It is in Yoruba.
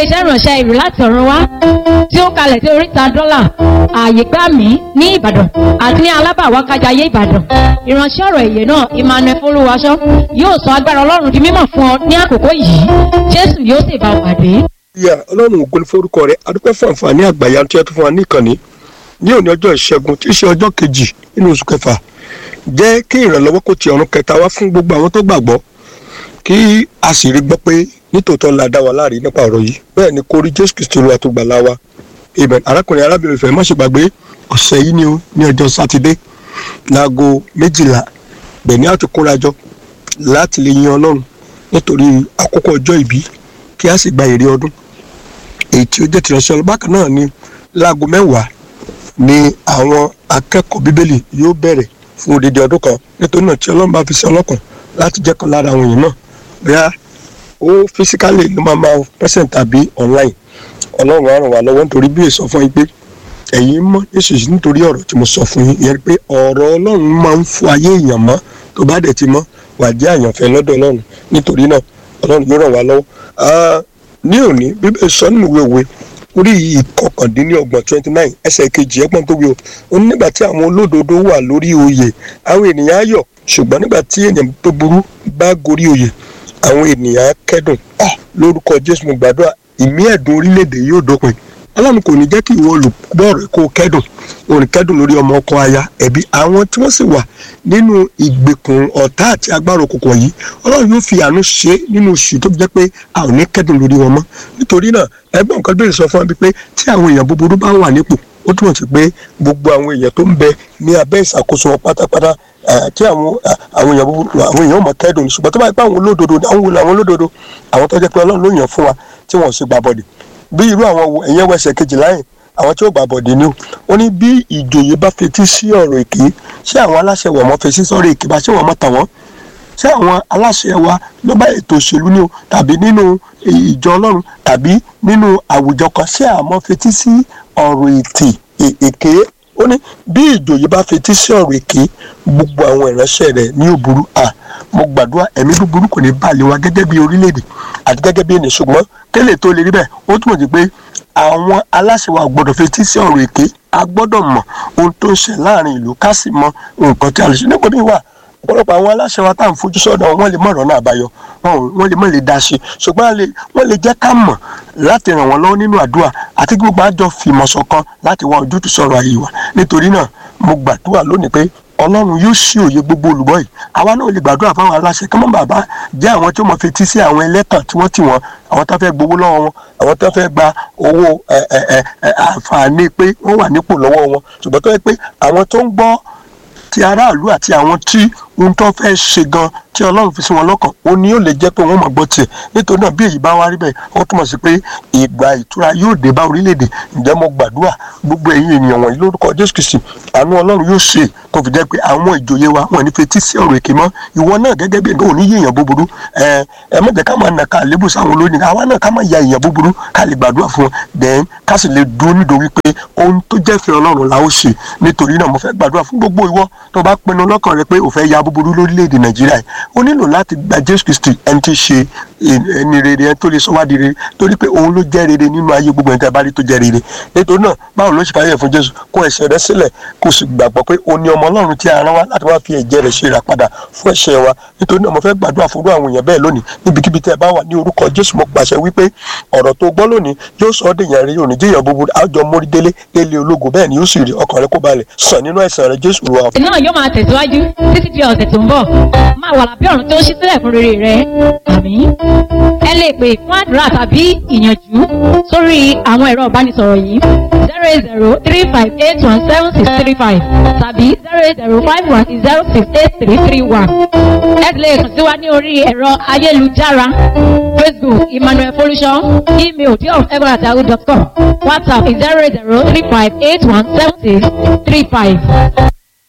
iṣẹ́ ìránṣẹ́ ìrù láti ọ̀run wá tí ó kalẹ̀ sí oríta dọ́là ààyè gbà mí ní ìbàdàn àti ní alábàwákájayé ìbàdàn ìránṣẹ́ ọ̀rọ̀ èyè náà emmanuel folúwaṣọ yóò sọ agbára ọlọ́run di mímọ̀ fún ọ ní àkókò yìí jésù yóò sì bá ọ pàdé. ìyá ọlọ́run ògo ni forúkọ rẹ̀ adúpẹ́ fún àǹfààní àgbàyà tí ẹ tún fún wa ní ìkànnì ní òní ọjọ́ ìṣẹ́gun tí í ṣe ọjọ́ kejì nínú oṣù kẹfà jẹ́ kí ìrànlọ́wọ́ kó ti ọ̀run kẹta wá fún gbogbo àwọn tó gbàgbọ́ kí a sì rí gbọ́ pé nítòótọ́ la dá wa láàrí nípa ọ̀rọ̀ yìí bẹ́ẹ̀ ni kó rí jésù kristu olúwa tó gbà láwa amen arákùnrin arábìnrin ìfẹ́ má ṣe gbàgbé ọ̀sẹ̀ yìí ni ó ní ọjọ́ sátidé láago méjìlá bẹ́ẹ̀ ni a ti kóra jọ láti lè yin ọlọ́run nítorí àkókò ọjọ́ ìbí kí a sì gba èrè ọdún èyí tí ó jẹ́ tìrẹsẹ̀ ọlọ́ bákan náà ni láago mẹ́wàá ni àwọn akẹ́kọ̀ọ́ bíbélì yóò bẹ̀rẹ̀ fún odidi ọdún kan nítorí náà tí ọlọ́run bá fi sí ọlọ́kàn láti jẹ́ kan lára àwọn èèyàn náà bóyá ó fisikálì ló máa máa present tàbí online ọlọ́run á ràn wá lọ́wọ́ nítorí bí èso fún yín pé ẹ̀yin mọ́ nísinsìnyí nítorí ọ̀rọ̀ tí mo sọ fún yín yẹn pé ọ̀rọ̀ ọlọ́run máa ń fún ayé èèyàn mọ́ tó bá dẹ̀ ti mọ́ wà jẹ́ àyànfẹ́ lọ́dọ̀ ọlọ́run nítorí náà ọlọ́run yóò ràn wá lọ́wọ́ ní òní bíbélì sọ nínú ìwé òwe orí ìkọkàndínlọ́gbọ̀n twenty nine ẹsẹ̀ kejì ẹgbọ́n tó wí o ó ní nígbà tí àwọn olódodo wà lórí oyè àwọn ènìyàn á yọ̀ ṣùgbọ́n nígbà tí èèyàn tó burú bá gorí oyè àwọn ènìyàn á kẹ́dùn lórúkọ jésù mo gbàdúrà ìmí ẹ̀dùn orílẹ̀-èdè yóò dópin ọlọ́run kò ní jẹ́ kí ìwọ olùgbọ́ rẹ̀ kó kẹ́dùn òun kẹ́dùn lórí ọmọ ọkọ aya ẹ̀bí àwọn tí wọ́n sì wà nínú ìgbèkùn ọ̀tá àti agbára òkùnkùn yìí ọlọ́run yóò fi àánú ṣe nínú oṣù tó jẹ́ pé a ò ní kẹ́dùn lórí wọn mọ́ nítorí náà ẹgbọ́n nǹkan bèrè sọ fún wa pé tí àwọn èèyàn búburú bá wà nípò ó túmọ̀ sí pé gbogbo àwọn èèyàn tó ń bẹ ní abẹ́ ìṣàkóso wọn pátápátá tí àwọn àwọn èèyàn búburú àwọn èèyàn mọ̀ kẹ́dùn ṣùgbọ́n tó bá yẹ pé àwọn olódodo àwọn wo làwọn olódodo àwọn tó jẹ́ pé ọlọ́run ló yàn fún wa tí wọ́n sì gbà bọ̀dẹ̀ bí irú àwọn ẹ̀yẹ́ wẹsẹ̀ kejìlá yẹn àwọn tí ó gbà bọ̀dẹ̀ ni ó ní bí ìjòyè bá fetí sí ọ̀rọ̀ èké ṣé àwọn aláṣẹ wọ̀ mọ́ fetí sọ́rọ̀ èké bá ṣé wọ́n mọ́ tàn wọ́n ṣé àwọn aláṣẹ wa ló bá ètò òṣèlú ni o tàbí nínú ìjọ ọlọ́run tàbí nínú àwùjọ kan ṣé àmọ́ fetí sí ọ̀rọ̀ ètè èké ó ní bí ìjòyè bá fetí sí ọ̀rọ̀ èké gbogbo àwọn ìránṣẹ́ rẹ̀ ní òburú à mo gbàdúrà ẹ̀mí búburú kò ní balẹ̀ wa gẹ́gẹ́ bí orílẹ̀-èdè àti gẹ́gẹ́ bí ènìyàn ṣùgbọ́n kélé tó lè rí bẹ́ẹ̀ ó túmọ̀ sí pé àwọn aláṣẹ wa gbọ́dọ̀ fetí sí ọ̀rọ̀ èké a gbọ́dọ̀ mọ̀ ohun tó ń ṣe láàrin ìlú ká sì mọ nǹkan tí a lè ṣe nípa bí wà ọ̀pọ̀lọpọ̀ àwọn aláṣẹ wa tá à ń fojú sọ́dọ̀ wọn lè mọ̀ ọ̀rọ̀ náà àbáyọ wọn lè mọ̀ lè dá sí ṣùgbọ́n wọ́n lè jẹ́ ká mọ̀ láti ràn wọ́n lọ́wọ́ nínú àdúrà àti kí gbogbo àjọ fìmọ̀ ṣọ̀kan láti wá ojútùú sọ̀rọ̀ ayé wa nítorí náà mo gbàdúrà lónìí pé ọlọ́run yóò ṣí òye gbogbo olùgbọ́ yìí àwa náà lè gbàdúrà fáwọn aláṣẹ kí wọ́n bàbá jẹ́ àwọn tí wọ́n fetí sí àwọn ẹlẹ́tàn tí wọ́n tì wọ́n àwọn tó fẹ́ gbowó lọ́wọ́ wọn àwọn tó fẹ́ gba owó àǹfààní pé wọ́n wà nípò lọ́wọ́ wọn ṣùgbọ́n tó yẹ pé àwọn tó ń gbọ́ ti aráàlú àti àwọn tí ohun tó fẹ́ ṣe gan tí ọlọ́run fi sí wọn lọ́kàn ó ní yóò lè jẹ́ pé wọ́n mọ̀ gbọ́ tiẹ̀ nítorí náà bí èyí bá wá rí bẹ́ẹ̀ ó túmọ̀ sí pé ìgbà ìtura yóò dé bá orílẹ̀-èdè ǹjẹ́ mo gbàdúrà gbogbo ẹ̀yin ènìyàn wọ̀nyí lórúkọ jésù kìsì àánú ọlọ́run yóò ṣe tó fi jẹ́ pé àwọn ìjòyè wa wọn ní fetí sí ọ̀rọ̀ èké mọ́ ìwọ náà gẹ́gẹ́ bí ẹ̀dọ́ òní yéèyàn búburú ẹ ẹ má jẹ́ ká máa nà ká lébù sáwọn olóyìn àwa náà ká máa ya èèyàn búburú ká lè gbàdúrà fún wọn then ká sì lè dúró nítorí pé ohun tó jẹ́ fẹ́ ọlọ́run la ó ṣe nítorí náà mo fẹ́ gbàdúrà fún gbogbo ìwọ tó bá pinnu lọ́kàn rẹ pé ò fẹ́ ya búburú lórílẹ̀‐èdè nàìjíríà yìí ó nílò láti gba jésù kristi ẹni tí í ṣe ẹni rere ẹni tó lè sọ wá di rere torí pé òun ló jẹ́ rere nínú ayé gbogbo ẹni tí a bá rí tó jẹ́ rere nítorí náà báwo ló ṣe káyọ̀ fún jésù kó ẹ̀ṣẹ̀ rẹ sílẹ̀ kó sì gbàgbọ́ pé o ní ọmọ ọlọ́run tí a rán wá láti wá fi ẹ̀jẹ̀ rẹ̀ ṣe ìràpadà fún ẹ̀ṣẹ̀ wa nítorí náà mo fẹ́ gbàdúrà fún àwọn èèyàn bẹ́ẹ̀ lónìí níbikíbi tẹ́ ẹ bá wà ní orúkọ jésù mo pàṣẹ wípé ọ̀rọ̀ tó gbọ́ lónìí yóò sọ ọ́ dèèyàn rí òní jẹ́yàn búburú àjọ mórí délé délé ológo bẹ́ẹ̀ ni yóò sì rí ọkàn rẹ kó balẹ̀ sàn nínú ẹ̀sán rẹ jésù wà. ìsìn náà yóò máa tẹ̀síwájú títí di ọ̀sẹ̀ tó ń bọ̀ máa wà lábẹ́ ọ̀run tó ń ṣí sílẹ̀ fún rere rẹ àmín. ẹ lè pè fún àdúrà tàbí ìyànjú sórí àwọn ẹ̀rọ ìbánisọ̀rọ̀ yìí zero eight zero three five eight one seven six three five tàbí zero eight zero five one zero six eight three three one. ẹ lè kàn sí wa ní orí ẹ̀rọ ayélujára facebook emmanuel folúṣọ email diof.egbonatahu.com whatsapp zero eight zero three five eight one seven six three five.